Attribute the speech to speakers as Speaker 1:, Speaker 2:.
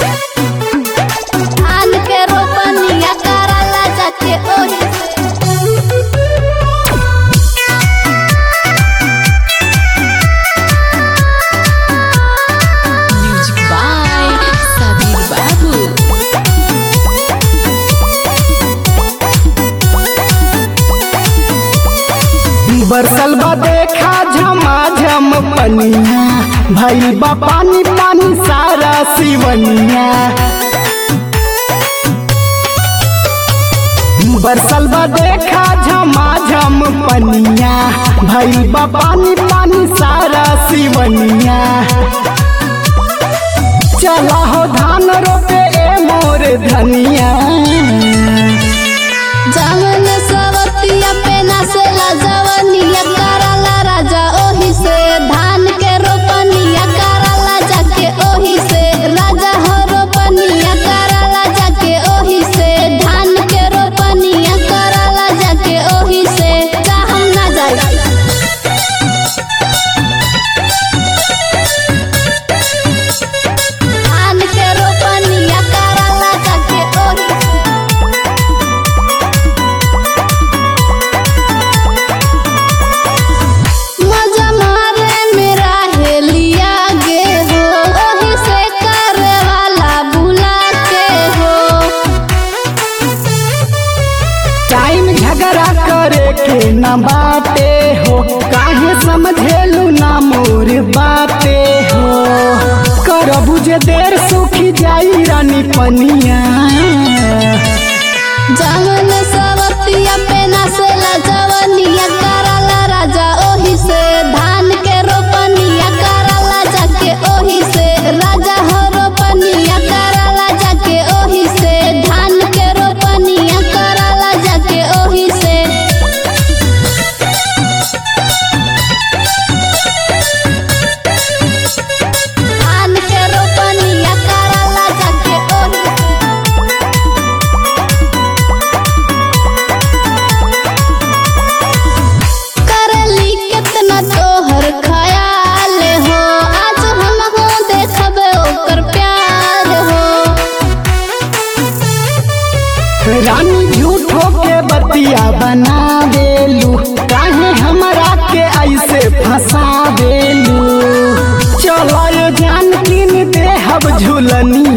Speaker 1: धान के रोपनिया कराला जाके ओही से
Speaker 2: Music by Sabir Babu.
Speaker 3: बरसल बा देखा झमाझम पनिया भइल बा पानी पानी सारा सिवनिया बरसल बा देखा झमाझम पनिया भइल बा पानी पानी सारा सिवनिया चला हो धान रोपे ए मोर धनिया
Speaker 1: जामन सवतिया पे नसेला जवनिया कराला राजा ओही से धान के रोपनिया कराला जाके ओही से राजा हो रोपनिया कराला जाके ओही से धान के रोपनिया कराला जाके ओही से जा हम ना जाई धान के रोपनिया कराला जाके ओही से मजा मारे मेरा हेलिया गे हो ओही से करे वाला बुला के हो
Speaker 3: टाइम झगड़ा करे के न बाटे हो काहे समझेलू ना मोर बाते हो कर बुझे देर सुखी जाई रानी पनिया
Speaker 1: जामन सवतिया पे नसेला जवनिया कराला राजा ओही से धान के रोपनिया कराला जाके ओही से राजा हो रोपनिया कराला जाके ओही से धान के रोपनिया कराला जाके ओही से धान के रोपनिया कराला जाके ओही से करली कितना तोहर ख्याल हो आज हम हो देखबे ओकर प्यार हो
Speaker 3: रानी झूठो के बतिया बना देलू काहे हमरा के ऐसे फंसा देलू चलो जान किन देहब झुलनिया